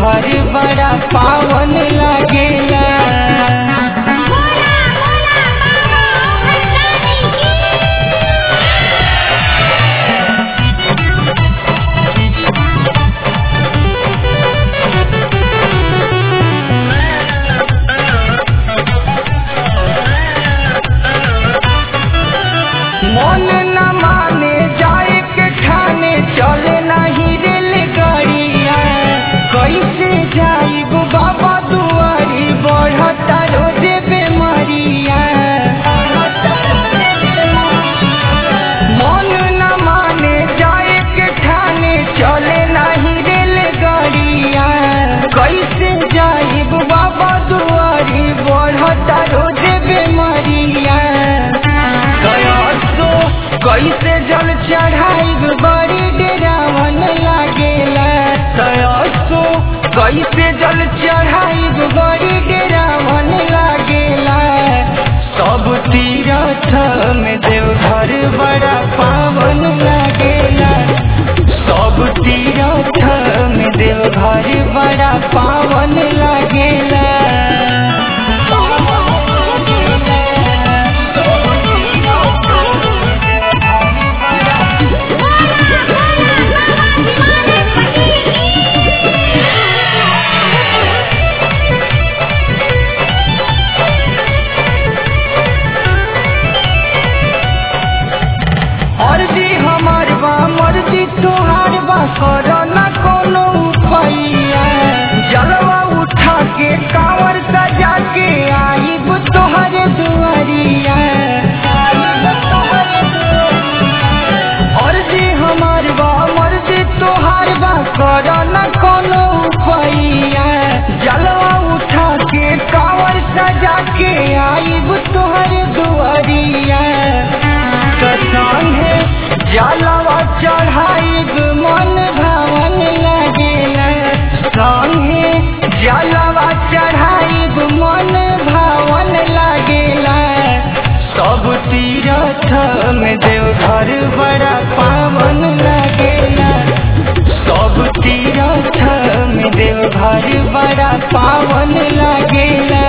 देवघर बड़ा पावन लागेला बोला बोला बाबा हरदानी की मन न माने जाए के ठाने चले नहीं रेलगाड़िया कैसे जाइब बाबा दुआरी बढ़ता रोज बेमारिया मन न माने जाए के ठाने चले नहीं रेलगाड़िया कैसे जाइब बाबा दुआरी बढ़ता रोज बेमारिया गयासो कैसे जल चढ़ाइब बड़ी डेरावन लागेला गयासो कैसे जल चढ़ाइब बड़ी डेरावन लागेला सब तीरथ में देवघर बड़ा पावन लागेला सब तीरथ में देवघर बड़ा पावन लागेला अर्जी हमार बा मर्जी तोहार बा कर न कोनो उपाइया जलवा उठा के कांवर सजा के आईब तोहरे दुआरिया अर्जी हमार बा मर्जी तोहार बा कर न कोनो उपाइया जलवा उठा के कांवर सजा के आईब तोहरे दुआरिया संगे जलवा चढ़ाइब मन भावन लागेला संगे जलवा चढ़ाइब मन भावन लागेला सब तीरथ में देवघर बड़ा पावन लागेला सब तीरथ में देवघर बड़ा पावन लागेला